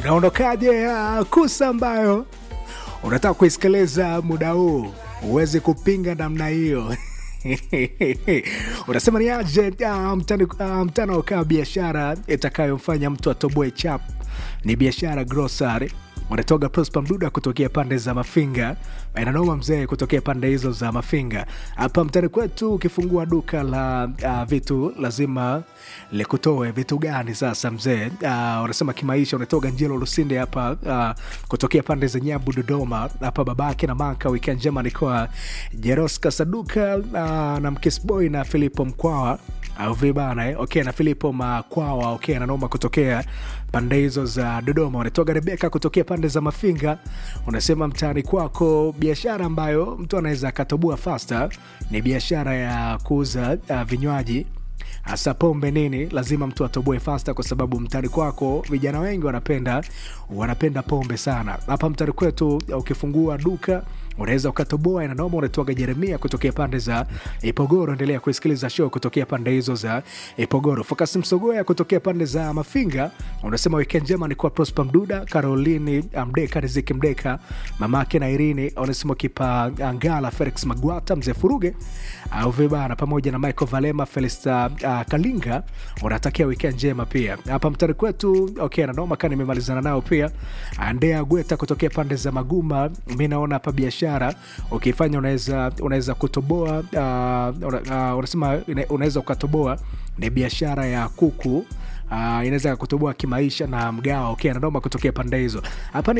unaondokaje uh, kusa ambayo unataka kuisikiliza muda huu uweze kupinga namna hiyo unasema ni aje uh, mtani, uh, mtano kaa biashara itakayomfanya mtu atoboe chap ni biashara grocery wanatoga prosper mduda kutokea pande za mafinga inanoma mzee kutokea pande hizo za mafinga hapa mtani kwetu ukifungua duka la uh, vitu lazima likutoe vitu gani sasa mzee uh, unasema kimaisha unatoga njelo lusinde hapa uh, kutokea pande za nyabu dodoma hapa babake na maka weekend njema nikoa jeroska saduka uh, na mkisboy na filipo mkwawa au vibana eh? okay na filipo makwawa okay ananoma kutokea pande hizo za dodoma unatoga rebeka kutokea pande za mafinga unasema mtaani kwako biashara ambayo mtu anaweza akatoboa fasta ni biashara ya kuuza uh, vinywaji hasa pombe nini lazima mtu atoboe fasta kwa sababu mtani kwako vijana wengi wanapenda wanapenda pombe sana hapa mtani kwetu ukifungua duka unaweza ukatoboa inanoma unatoaga jeremia kutokea pande za ipogoro endelea kuisikiliza show kutokea pande hizo za ipogoro fokas msogoya kutokea pande za mafinga unasema wekend njema ni kwa prosper mduda karolini mdeka riziki mdeka mamake na irini unasema kipa angala felix magwata mzee furuge au vibana pamoja na michael valema felista uh, kalinga unatakia wikend njema pia hapa mtari kwetu okay nanoma kaa nimemalizana nao pia andea gweta kutokea pande za maguma mi naona hapa biashara ukifanya unaweza unaweza kutoboa uh, una, uh, unasema unaweza ukatoboa ni biashara ya kuku uh, inaweza kutoboa kimaisha na mgawa okay nanoma kutokea pande hizo hapa